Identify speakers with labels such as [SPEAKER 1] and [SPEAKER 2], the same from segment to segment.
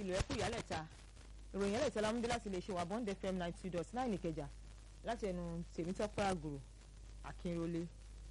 [SPEAKER 1] tìlú ẹkú ìyálẹ̀ta ìròyìn ẹlẹ́ta lámúdé láti lè ṣe wà bond fm ninety two dot nine ìkẹjà láti ẹnu tèmítọ́pẹ́ àgùrò akínrólé.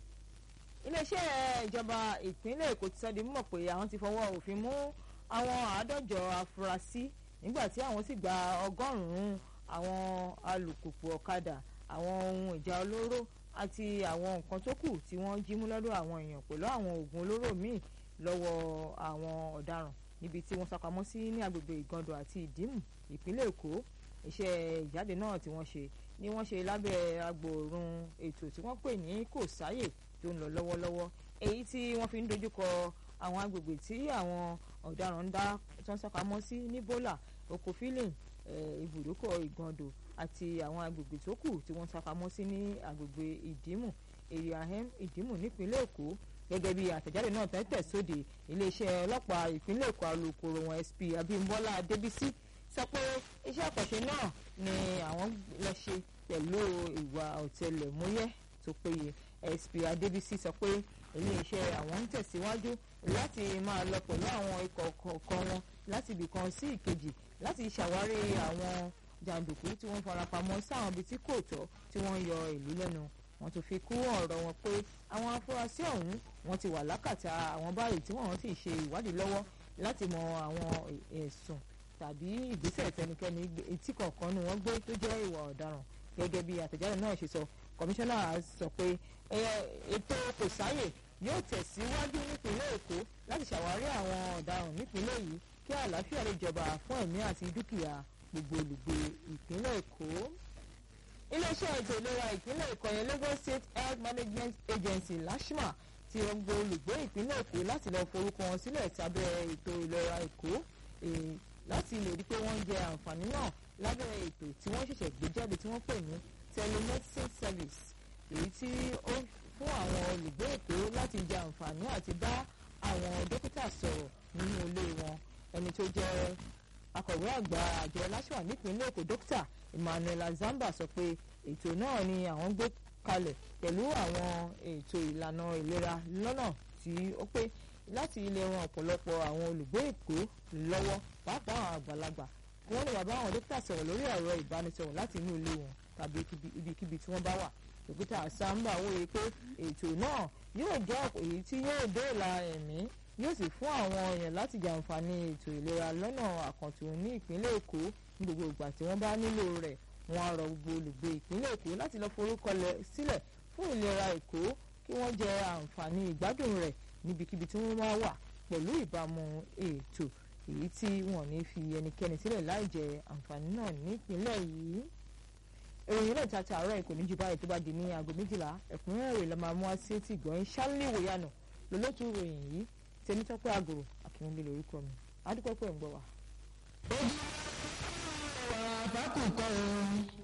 [SPEAKER 1] iléeṣẹ́ ìjọba ìpínlẹ̀ èkó ti sọ di mímọ̀ pé àwọn ti fọwọ́ òfin mú àwọn àádọ́jọ afurasí nígbà tí àwọn sì gba ọgọ́rùn-ún àwọn alùpùpù ọ̀kadà àwọn ohun ìjà olóró àti àwọn nǹkan tó kù tí wọ́n jí mú lọ́dọ̀ àwọn èèyàn pẹ̀lú àwọn oògùn olóró míì lọ́wọ́ àwọn ọ̀daràn níbi tí wọ́n sápamọ́ sí ní agbègbè ìgàndọ̀ àti ìdímù ìpínlẹ̀ èkó iṣẹ́ ìjáde náà tí wọ́n ṣe ni wọ́n ṣe lábẹ́ agbòòrùn ètò tí wọ́n pè ní kò sáyè tó ń lọ lọ́wọ́lọ́wọ́ èyí tí wọ́n fi ń dojúkọ àwọn agbègbè tí àwọn ọ̀daràn ń dá tó ń sápamọ́ sí ní bólà okòfílìn ibùdókọ̀ ìgàndọ̀ àti àwọn agbègbè tó kù tí wọ́n sápamọ́ sí ní agbègbè ìdímù èrè àhẹ́m ìdímù nípínlẹ̀ èkó gẹ́gẹ́ bí àtẹ̀jáde náà tẹ́tẹ̀ sóde iléeṣẹ́ ọlọ́pàá ìpínlẹ̀ èkó alukoro wọn sp abimbola adébísí sọ pé iṣẹ́ àkànṣe náà ni àwọn lọ ṣe pẹ̀lú ìwà ọ̀tẹlẹ̀múyẹ́ tó péye sp adébísí sọ pé iléeṣẹ́ àwọn ń tẹ̀síwájú láti máa lọ pẹ̀lú àwọn ikọ̀ kọ̀ọ̀kan wọn láti ibìkan sí ìkejì láti ṣàwárí àwọn jàǹdùkú tí wọ́n farapamọ́ sáwọn ibi tí kò tọ́ tí wọ́n yọ ìlú lẹ́nu wọ́n tún fi kún ọ̀rọ̀ wọn pé àwọn afurasí ọ̀hún wọ́n ti wà lákàtà àwọn báyìí tí wọ́n sì ṣe ìwádìí lọ́wọ́ láti mọ àwọn ẹ̀sùn tàbí ìgbésẹ̀ tẹnikẹ́ni etí kọ̀ọ̀kan ni wọ́n gbé tó jẹ́ ìwà ọ̀daràn gẹ́gẹ́ bí àtẹ̀jáde náà ṣe sọ kọmíṣánná sọ pé ètò kò sáyè yóò tẹ̀síwájú nípínlẹ̀ èkó láti ṣàwárí àwọn ọ̀daràn nípínlẹ̀ yìí kí àlàáfíà lè jọba fún ẹ̀mí àti dúkìá gbogbo olùgbé ìpínlẹ̀ èkó iléeṣẹ́ ètò ìlera ìpínlẹ̀ èkó yẹn lagos state health management agency lashma ti rọgbọ olùgbé ìpínlẹ̀ èkó láti lọ forúkọ wọn sílẹ̀ tábẹ́ ètò ìlera èkó láti lè rí pé wọ́n jẹ àǹfààní náà lábẹ́ ètò tí wọ́n ṣẹ̀ṣẹ̀ gbé jáde tí wọ́n pè ní telemedicine service èyí tí ó fún àwọn olùgbé èkó láti jẹ àǹfààní àti bá àwọn dókítà sọ̀rọ̀ nínú ilé wọn ẹni tó jẹ́ akọ̀wé àgbà àjọ lashma nípínlẹ̀ èkó dókítà emmanuel azamba sọ pé ètò náà ni àwọn gbé kalẹ̀ pẹ̀lú àwọn ètò ìlànà ìlera lọ́nà tí ó pé láti lè ran ọ̀pọ̀lọpọ̀ àwọn olùgbé èkó lọ́wọ́ pàápàá àwọn àgbàlagbà kí wọ́n lè wá bá àwọn dókítà sọ̀rọ̀ lórí ẹ̀rọ ìbánisọ̀rọ̀ láti inú ilé wọn tàbí ibikíbi tí wọ́n bá wà dókítà azamba wòye pé ètò náà yóò jẹ́ èyí tí yóò dóòlà ẹ̀mí yóò sì fún àwọn èèyàn láti jàǹfààní ètò ìlera lọ́nà àkàntún ní ìpínlẹ̀ èkó ní gbogbo ìgbà tí wọ́n bá nílò rẹ̀ wọ́n á rọ gbogbo olùgbé ìpínlẹ̀ èkó láti lọ forúkọ sílẹ̀ fún ìlera èkó kí wọ́n jẹ àǹfààní ìgbádùn rẹ̀ níbikíbi tí wọ́n bá wà pẹ̀lú ìbámu ètò èyí tí wọ́n ní fi ẹnikẹ́ni sílẹ̀ láì jẹ àǹfààní náà nípínlẹ̀ yìí ìròyìn náà tata àárọ̀ ìkò ní jù báyìí tó bá di ní aago méjìlá ẹ̀kúnrẹ́rẹ́ rẹ̀ la máa mú wá sí etí ìgbọ̀nyìn ṣálí ìwòyànà lólótú ìròyìn yìí tẹnitọ́pẹ́ àgòrò àkínwé lórúkọ mi adúpẹ́ pẹ̀ ń gbọ́ wa.
[SPEAKER 2] ojú wa bá kù kọ́ ọ.